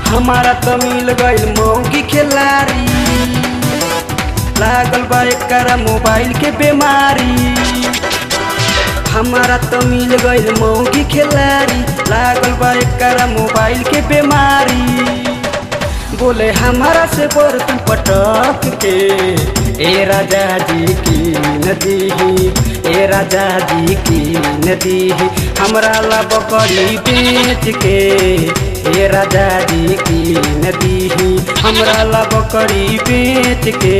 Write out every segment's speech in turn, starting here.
हमारा तो मिल गईल मौगी खिलाड़ी लागल बा एकरा मोबाइल के बीमारी हमारा तो मिल गईल मौगी खिलाड़ी लागल बा एकरा मोबाइल के बीमारी बोले हमारा से बर तू पटक के ए राजा जी की नदी ए राजा जी की नदी हमरा ला बकरी बेच के ए राजा जी की नदी हमरा ला बकरी बेच के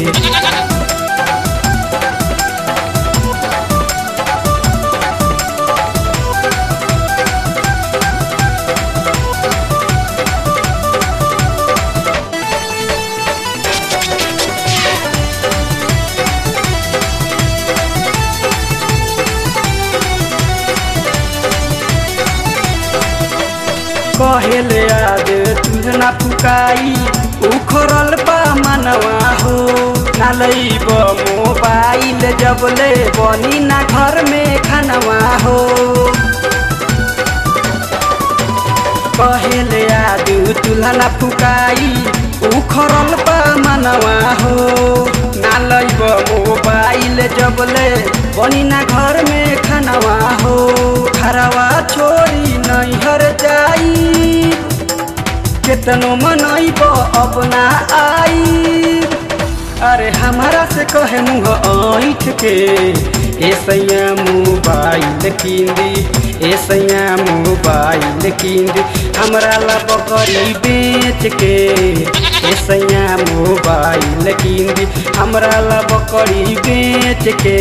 कहेले आज तुझना फुकाई उखरल बा मनवा हो ना लैब मोबाइल जब ले बनी ना घर में खानवा हो कहेले आज तुलना फुकाई उखरल बा मनवा हो ना लैब मोबाइल जब ले बनी ना घर में खानवा हो खरवा छोड़ी नैहर जाई केतनो मनैब अब ना आई अरे हमारा से कहे मुँह ऐठ के ए सैया मोबाइल किंदी ए सैया मोबाइल किंदी हमरा ला बकरी बेच के ए सैया मोबाइल किंदी हमरा ला बकरी बेच के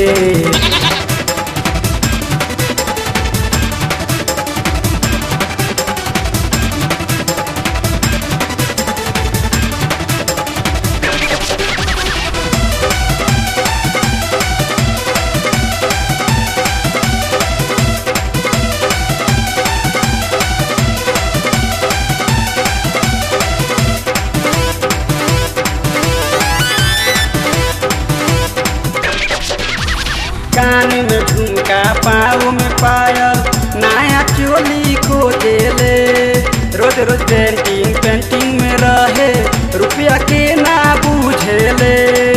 कान में झुमका पाँव में पायल नया चोली खोजेले रोज रोज पेंटिंग पेंटिंग में रहे रुपया के ना बुझेले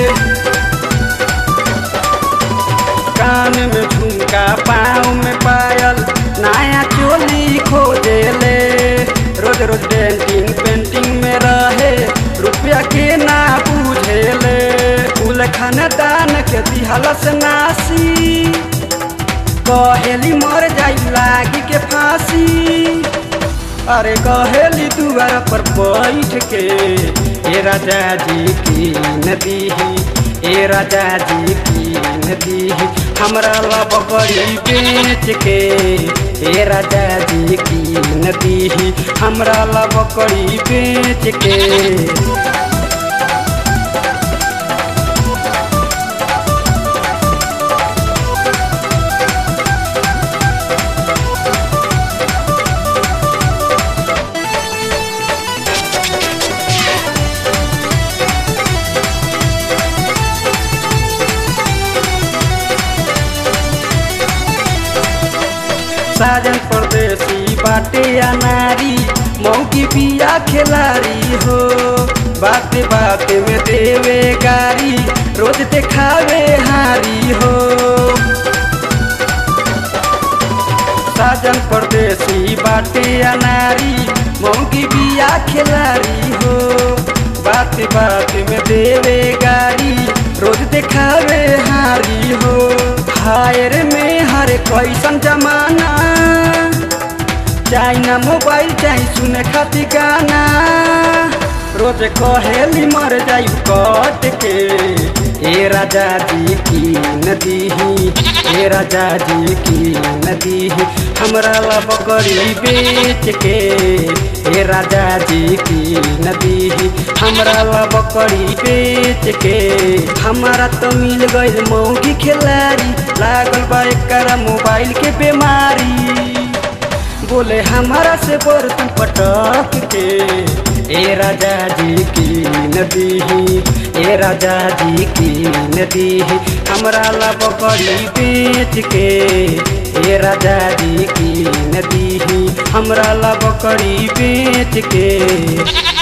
कान में झुमका पाँव में पायल नया चोली खोजेले रोज रोज पेंटिंग पेंटिंग में रहे रुपया के ना बुझेले फूल खानदान के दिहलस नासी कहेली मर जाई लागी के फांसी अरे कहेली दुआर पर बैठ के ए राजा जी की नदी ए राजा जी की नदी हमरा ला बकरी बेच के ए राजा जी की नदी हमरा ला बकरी बेच के साजन परदेसी बाटे या नारी मौकी पिया खिलाड़ी हो बाते बाते में देवे गारी रोज देखावे हारी हो साजन परदेसी बाटे या नारी मौकी पिया खिलाड़ी हो बाते बाते में देवे गारी रोज देखावे हारी हो हायर में हर कैसन जमाना चाहे ना मोबाइल चाहे सुने खातिर गाना रोज कहेली मर जाई कट के ए राजा जी की नदी ए राजा जी की नदी हमरा ला बकरी बेच के ए राजा जी की नदी हमरा ला बकरी बेच के हमारा तो मिल गई मौगी खिलाड़ी लागल बा एकरा मोबाइल के बीमारी बोले हमारा से बर तू पटक के ए राजा जी की नदी ए राजा जी की नदी हमरा ला बकरी बेच के ए राजा जी की नदी हमरा ला बकरी बेच के